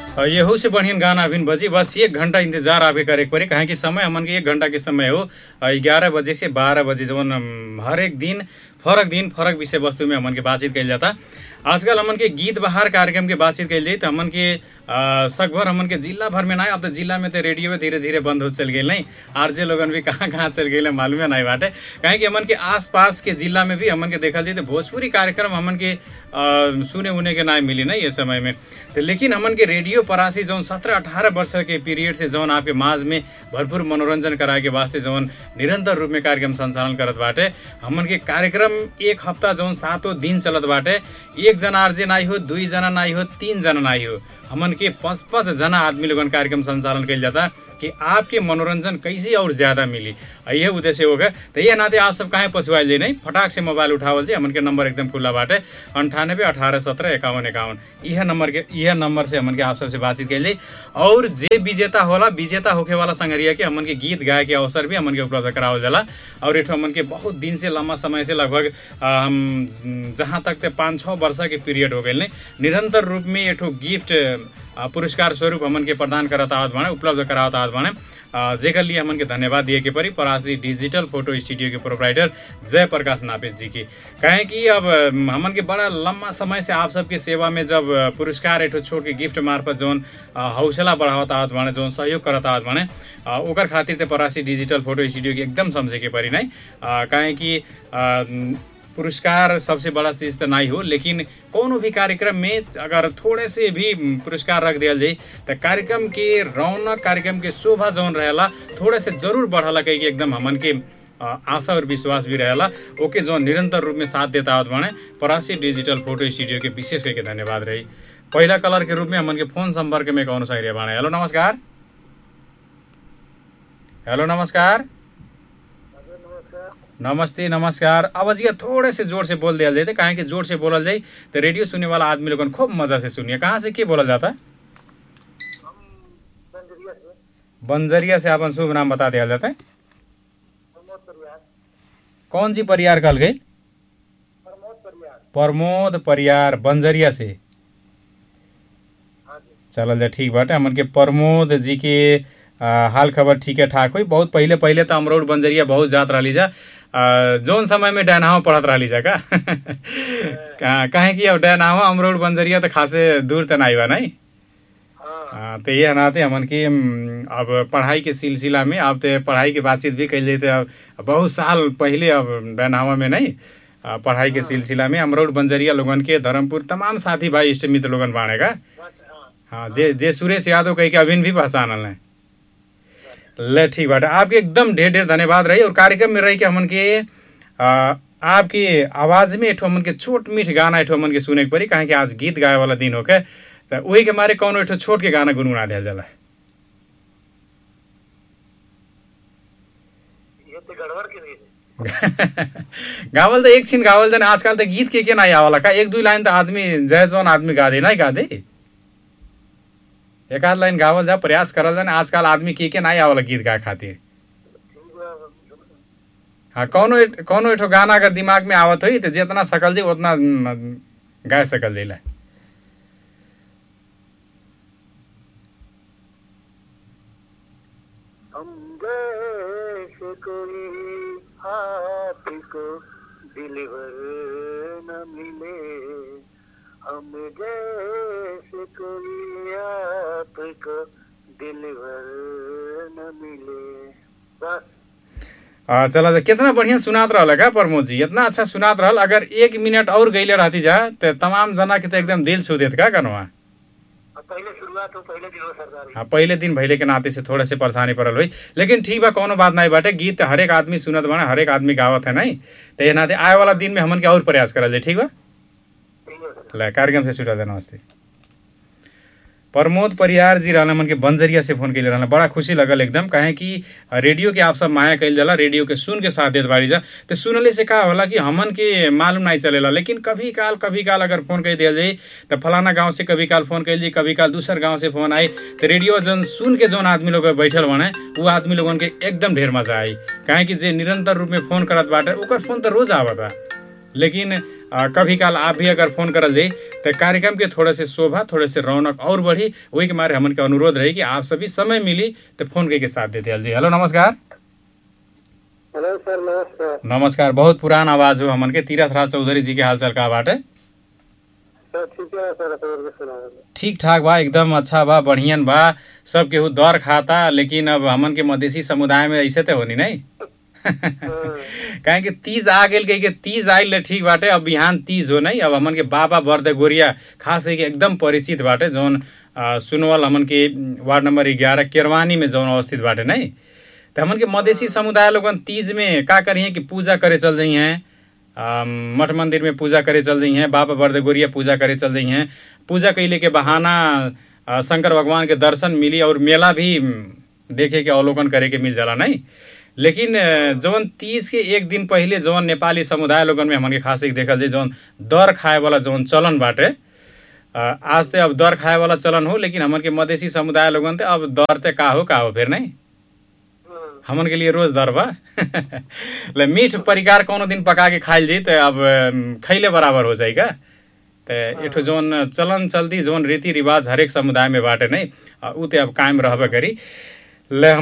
अ, यहू से बढ़िया गाना अभी बजी बस एक घंटा इंतजार आपके करे के पड़ी काहे कि समय हमन के एक घंटा के समय हो ग्यारह बजे से बारह बजे जवन अम, हर एक दिन फरक दिन फरक विषय वस्तु में हमन के बातचीत कइल जाता आजकल हमन के गीत बहार कार्यक्रम के बातचीत कइल जाई त हमन के अ, सकभर हमन के जिला भर में ना अब तो जिला में तो रेडियो धीरे धीरे बंद हो चल गई नहीं आरजे लोगन भी कहाँ कहाँ चल गई मालूमे नहीं बाटे काहे कि हमन के आसपास के जिला में भी हमन के देखल जाई तो भोजपुरी कार्यक्रम हमन के अ, सुने उने के ना मिली नहीं ये समय में तो लेकिन हमन के रेडियो परासी जौन सत्रह अठारह वर्ष के पीरियड से जौन आपके माझ में भरपूर मनोरंजन कराए के वास्ते जौन निरंतर रूप में कार्यक्रम संचालन करत बाटे हमन के कार्यक्रम एक हफ्ता जौन सातों दिन चलत बाटे एक जना आरजे नाई हो दुई जना नाई हो तीन जना नाई हो हमन के पाँच पाँच जना आदमी लोगन कार्यक्रम संचालन कइल जाता कि आपके मनोरंजन कैसे और ज्यादा मिली आ यह उद्देश्य होगा तो ये नाते आप सब काहे पछुआल जाए नहीं फटाक से मोबाइल उठावल जी हमन के नंबर एकदम खुला बाटे अंठानब्बे अठारह सत्रह इक्यावन इक्यावन यह नंबर के यह नंबर से हमन के आप सबसे बातचीत कइल जाई और जे विजेता होला विजेता होके वाला संगरिया के हमन के गीत गाए के अवसर भी हमन के उपलब्ध करावल जाला और एक हमन के बहुत दिन से लंबा समय से लगभग आ, हम जहाँ तक ते पाँच छः वर्ष के पीरियड हो गए निरंतर रूप में एक गिफ्ट आ, पुरस्कार स्वरूप हमन के प्रदान करत आवत बाने उपलब्ध करावत आवत बाने आ, जेकर लिए हमन के धन्यवाद दिए के परी परासी डिजिटल फोटो स्टूडियो के प्रोपराइटर जय प्रकाश नापेद जी की कहें कि अब अम, हमन के बड़ा लंबा समय से आप सबके सेवा में जब अ, पुरस्कार एक छोट के गिफ्ट मार्फत जौन अ, हौसला बढ़ावत आवत बाने जौन सहयोग करत आवत बाने अ, ओकर खातिर ते परासी डिजिटल फोटो स्टूडियो के एकदम समझे के परी नहीं अ, काहे कि अ, पुरस्कार सबसे बड़ा चीज तो नहीं हो लेकिन कोनो भी कार्यक्रम में अगर थोड़े से भी पुरस्कार रख दिया जाए तो कार्यक्रम के रौनक कार्यक्रम के शोभा जौन रहेला थोड़े से जरूर बढ़ाला कही कि एकदम हमन के अ, आशा और विश्वास भी रहेला ओके जो निरंतर रूप में साथ देता आवत बाने परासी डिजिटल फोटो स्टूडियो के विशेष करके धन्यवाद रही पहला कलर के रूप में हमन के फोन संपर्क में कौन सा एरिया बाणे हेलो नमस्कार हेलो नमस्कार नमस्ते नमस्कार अब जी थोड़े से जोर से बोल दिया जाए काहे कि जोर से बोलल जाए तो रेडियो सुनने वाला आदमी लोगन खूब मजा से सुनिए कहाँ से के बोलल जाता बंजरिया से अपन शुभ नाम बता दिया जाता है कौन सी परियार कल गई प्रमोद परियार बंजरिया से चलल जा ठीक बाटे हमन के प्रमोद जी के आ, हाल खबर ठीके ठाक हुई बहुत पहले पहले तो अमरोड बंजरिया बहुत जात रही जा आ, जौन समय में डैनावा पढ़त रही जा का कहाँ- काहे कि अब डैनावा अमरोड बंजरिया तो खासे दूर तो नहीं बा नहीं हाँ, तो ये नाते हमन के हम्म, अब पढ़ाई के सिलसिला में अब तो पढ़ाई की बातचीत भी कैल जाते अब बहुत साल पहले अब डैनावा में नहीं आ, पढ़ाई के सिलसिला में अमरोड बंजरिया लोगन के धर्मपुर तमाम साथी भाई इष्ट मित्र लोगन बाणेगा हाँ जे जे सुरेश यादव कही के अभिन भी पहचानल है ले ठीक बाटे आपके एकदम ढेर ढेर धन्यवाद रही और कार्यक्रम में रही के हमन के आ, आपकी आवाज में एक हमन के छोट मीठ गाना एक हमन के सुने के पड़ी काहे कि आज गीत गाए वाला दिन होके तो वही के मारे कौनो एक छोट के गाना गुनगुना दिया जाला ये तो गड़बड़ के लिए गावल तो एक छिन गावल जन आजकल तो गीत के के नहीं आवाला का एक दू लाइन तो आदमी जय जौन आदमी गा दे नहीं गा दे एक आध लाइन गावल जा प्रयास करल जा आजकल आदमी के के नहीं आवाला गीत गाए खातिर ठीक बा हाँ कौनो एक- कौनो एक गाना अगर दिमाग में आवत हुई तो जितना सकल जी उतना न, गा सकल जी हम जैसे कोई आपको दिलवर न मिले हम जैसे कोई आपको दिलवर न मिले बस आ, चला जा कितना बढ़िया सुनात रहल का प्रमोद जी इतना अच्छा सुनात रहल अगर एक मिनट और गईले रहती जा तो तमाम जना के तो एकदम दिल छू देत का कनवा अब पहले शुरुआत हो पहले दिन हो सरदारी हाँ पहले दिन भैले के नाते से थोड़े से परेशानी पड़ल हुई लेकिन ठीक बा कोनो बात नहीं बाटे गीत हर एक आदमी सुनत बना हर एक आदमी गावत है नहीं तो ये नाते आए वाला दिन में हमन के और प्रयास करल जाए ठीक बा ठीक है सर ले कार्यक्रम से छुटा दे नमस्ते प्रमोद परियार जी रहना मन के बंजरिया से फोन कैले रहना बड़ा खुशी लगल एकदम काहे कि रेडियो के आप सब माया कैल जाला रेडियो के सुन के साथ देत बाड़ी जा तो सुनले से का होला कि हमन के मालूम नहीं चलेला लेकिन कभी काल कभी काल अगर फोन कर दिया जाए तो फलाना गांव से कभी काल फोन कैल जाई कभी काल दूसर गांव से फोन आई तो रेडियो जन सुन के जौन आदमी लोग बैठल बने वो आदमी लोगन के एकदम ढेर मजा आई काहे कि जे निरंतर रूप में फोन करत बाटे ओकर फोन तो रोज आवता लेकिन आ, कभी काल आप भी अगर फोन करल जाई तो कार्यक्रम के थोड़े से शोभा थोड़े से रौनक और बढ़ी वही के मारे हमन के अनुरोध रही कि आप सभी समय मिली तो फोन करके साथ देते जी हेलो नमस्कार हेलो सर नमस्कार नमस्कार बहुत पुरान आवाज हो हमन के तीरथ राज चौधरी जी के हालचाल का बाटे सर ठीक है सर सर सुना ठीक ठाक बा एकदम अच्छा बा बढ़ियन बा सब केहू दर खाता लेकिन अब हमन के मधेसी समुदाय में ऐसे तो होनी नहीं काहे कि तीज आ गेल कही के तीज आइल ले ठीक बाटे अब बिहान तीज हो नहीं अब हमन के बाबा बर्द गोरिया खास है कि एकदम परिचित बाटे जौन आ, सुनवल हमन के वार्ड नंबर ग्यारह केरवानी में जौन अवस्थित बाटे नहीं तो हमन के मधेसी समुदाय लोगन तीज में का करिए कि पूजा करे चल जाई हैं आ, मठ मंदिर में पूजा करे चल जाई हैं बाबा बर्द गोरिया पूजा करे चल जाई हैं पूजा कैले के बहाना आ, शंकर भगवान के दर्शन मिली और मेला भी देखे के अवलोकन करे के मिल जाला नहीं लेकिन अ, जौन तीज के एक दिन पहिले जौन नेपाली समुदाय लोगन में हमन के खास एक देखल जाए जौन दर खाए वाला जौन चलन बाटे अ, आज ते अब दर खाए वाला चलन हो लेकिन हमन के मधेसी समुदाय लोगन ते अब दर ते का हो का हो फिर नहीं हमन के लिए रोज दर बा ले मीठ परिकार कोनो दिन पका के खाइल जाई तो अब अम, खैले बराबर हो जाई का तो एठो जौन चलन चल्ती जौन रीति रिवाज हरेक समुदाय में बाटे नहीं अ, उ ते अब कायम रहबे करी ले